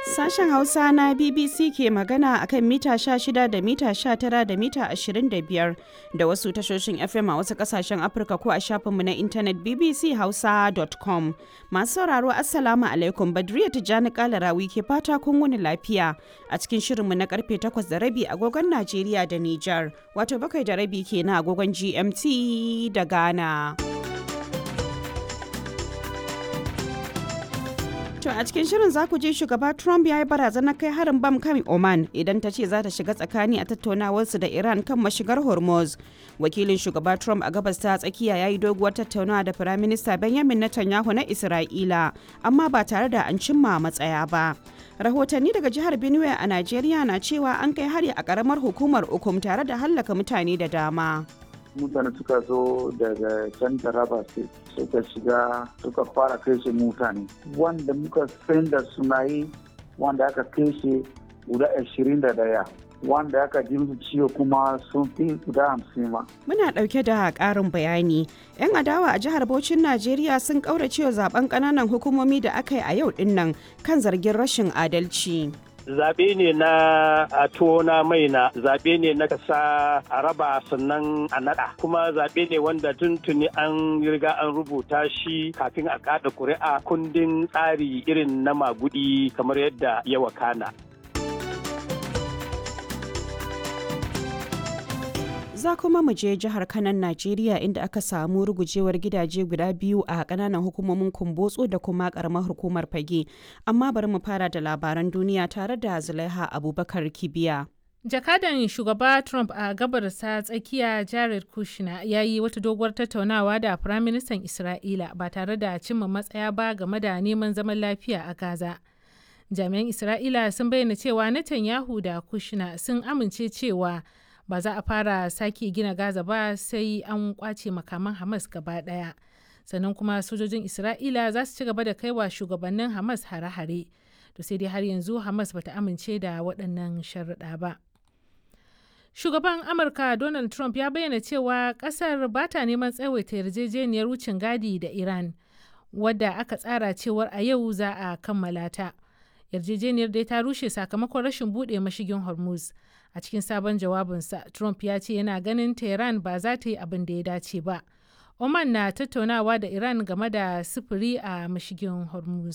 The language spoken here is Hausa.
Sashen Hausa na BBC ke magana akan mita 16 da mita 19 da mita 25 da wasu tashoshin FM a wasu kasashen Afirka ko a shafinmu na intanet bbchausa.com. Masu sauraro Assalamu alaikum Badriya Tijjani Kalarawi ke fata kun wuni lafiya a cikin shirinmu na karfe 8 da rabi agogon Najeriya da Nijar wato bakwai da rabi kenan agogon GMT da Ghana. To a cikin shirin za ku ji shugaba Trump ya yi barazanar kai harin bam kan Oman idan ta ce za ta shiga tsakani a tattaunawarsu da Iran kan mashigar Hormuz. Wakilin shugaba Trump a gabas ta tsakiya ya yi doguwar tattaunawa da Firaminista Benjamin Netanyahu na Isra'ila, amma ba tare da an cimma matsaya ba. Rahotanni daga jihar Benue a Najeriya na cewa an kai hari a karamar hukumar Ukum tare da hallaka mutane da dama. mutane suka zo daga can taraba state suka shiga suka fara kashe mutane wanda muka san da suna yi wanda aka kashe guda ashirin da daya wanda aka ji musu ciwo kuma sun fi guda hamsin ma. Muna ɗauke da ƙarin bayani. 'Yan adawa a jihar Bauchin Najeriya sun ƙauracewa zaben ƙananan hukumomi da aka yi a yau ɗin nan kan zargin rashin adalci. zaɓe ne na a tona mai na zaɓe ne na kasa a raba sannan a naɗa kuma zaɓe ne wanda tuntuni an riga an rubuta shi kafin a kaɗa ƙuri'a kundin tsari irin na magudi kamar yadda ya wakana. za kuma mu je jihar kanan najeriya inda aka samu rugujewar gidaje guda biyu a kananan hukumomin kumbotso da kuma karamar hukumar fage amma bari mu fara da labaran duniya tare da zulaiha abubakar kibiya jakadan shugaba trump a gabarsa tsakiya jared kushner ya yi wata doguwar tattaunawa da firaministan isra'ila ba tare da cimma matsaya ba game da neman zaman lafiya a gaza jami'an isra'ila sun bayyana cewa netanyahu da kushner sun amince cewa ba za a fara sake gina gaza ba sai an kwace makaman hamas gaba daya sannan kuma sojojin isra'ila za su ci gaba da kaiwa shugabannin hamas hare-hare to sai dai har yanzu hamas bata amince da waɗannan sharuɗa ba shugaban amurka donald trump ya bayyana cewa ƙasar ba ta neman tsawaita yarjejeniyar wucin gadi da iran wadda aka tsara cewar a yau za a kammala ta yarjejeniyar dai ta rushe sakamakon rashin buɗe mashigin hormuz a cikin sabon jawabinsa trump ya ce yana ganin tehran ba za ta yi abin da ya dace ba oman na tattaunawa da iran game da sufuri a mashigin hormuz